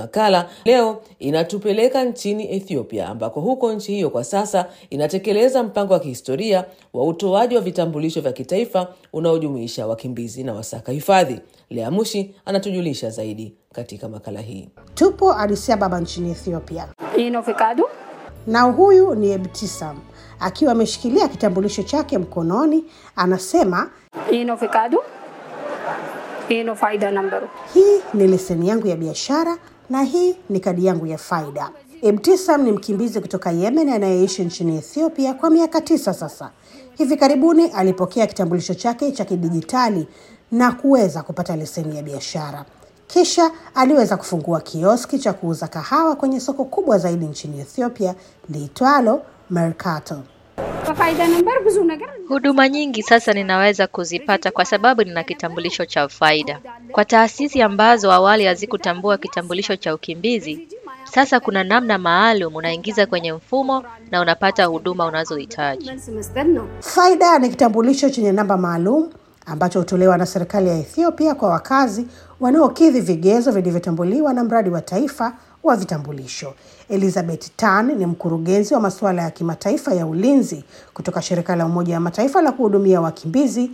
makala leo inatupeleka nchini Ethiopia, ambako huko nchi hiyo kwa sasa inatekeleza mpango wa kihistoria wa utoaji wa vitambulisho vya kitaifa unaojumuisha wakimbizi na wasaka hifadhi. Lea Mushi anatujulisha zaidi katika makala hii. Tupo Addis Ababa nchini Ethiopia Ino Fikadu. na huyu ni Ebtisam akiwa ameshikilia kitambulisho chake mkononi, anasema Ino Fikadu. Ino faida nambaru. hii ni leseni yangu ya biashara na hii ni kadi yangu ya faida. Ebtisam ni mkimbizi kutoka Yemen anayeishi nchini Ethiopia kwa miaka tisa sasa. Hivi karibuni alipokea kitambulisho chake cha kidijitali na kuweza kupata leseni ya biashara. Kisha aliweza kufungua kioski cha kuuza kahawa kwenye soko kubwa zaidi nchini Ethiopia liitwalo Mercato. Faida nambar ብዙ ነገር Huduma nyingi sasa ninaweza kuzipata kwa sababu nina kitambulisho cha faida. Kwa taasisi ambazo awali hazikutambua kitambulisho cha ukimbizi, sasa kuna namna maalum unaingiza kwenye mfumo na unapata huduma unazohitaji. መልስ መስጠት ነው። Faida ni kitambulisho chenye namba maalum ambacho hutolewa na serikali ya Ethiopia kwa wakazi wanaokidhi vigezo vilivyotambuliwa na mradi wa taifa wa vitambulisho. Elizabeth Tan ni mkurugenzi wa masuala ya kimataifa ya ulinzi kutoka shirika la Umoja wa Mataifa la kuhudumia wakimbizi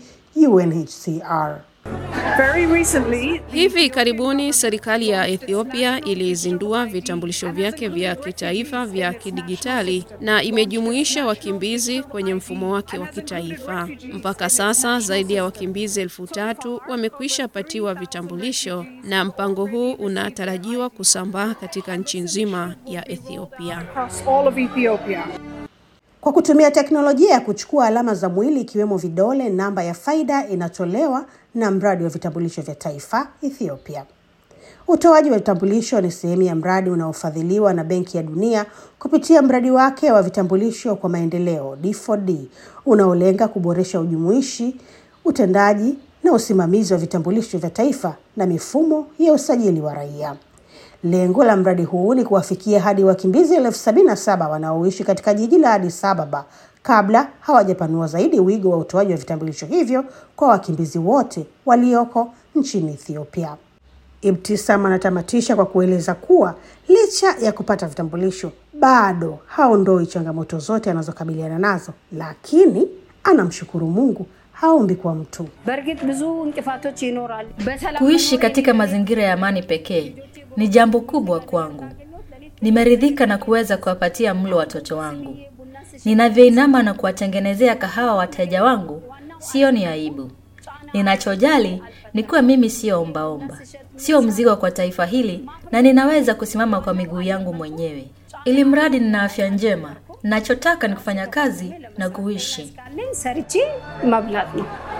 UNHCR. Very recently, Hivi karibuni serikali ya Ethiopia ilizindua vitambulisho vyake vya kitaifa vya kidigitali na imejumuisha wakimbizi kwenye mfumo wake wa kitaifa. Mpaka sasa zaidi ya wakimbizi elfu tatu wamekwisha patiwa vitambulisho na mpango huu unatarajiwa kusambaa katika nchi nzima ya Ethiopia. across all of Ethiopia. Kwa kutumia teknolojia ya kuchukua alama za mwili ikiwemo vidole, namba ya faida inatolewa na mradi wa vitambulisho vya taifa Ethiopia. Utoaji wa vitambulisho ni sehemu ya mradi unaofadhiliwa na Benki ya Dunia kupitia mradi wake wa vitambulisho kwa maendeleo D4D unaolenga kuboresha ujumuishi, utendaji na usimamizi wa vitambulisho vya taifa na mifumo ya usajili wa raia. Lengo la mradi huu ni kuwafikia hadi wakimbizi elfu sabini na saba wanaoishi katika jiji la Addis Ababa kabla hawajapanua zaidi wigo wa utoaji wa vitambulisho hivyo kwa wakimbizi wote walioko nchini Ethiopia. Ibtisam anatamatisha kwa kueleza kuwa licha ya kupata vitambulisho bado haondoi changamoto zote anazokabiliana nazo, lakini anamshukuru Mungu, haombi kwa mtu. በእርግጥ ብዙ እንቅፋቶች ይኖራሉ። በሰላም Kuishi katika mazingira ya amani pekee ni jambo kubwa kwangu. Nimeridhika na kuweza kuwapatia mlo watoto wangu. Ninavyoinama na kuwatengenezea kahawa wateja wangu, sioni aibu. Ninachojali ni kuwa mimi sio ombaomba, sio mzigo kwa taifa hili, na ninaweza kusimama kwa miguu yangu mwenyewe, ili mradi nina afya njema. Ninachotaka ni kufanya kazi na kuishi. ካለኝ ሰርቼ መብላት ነው።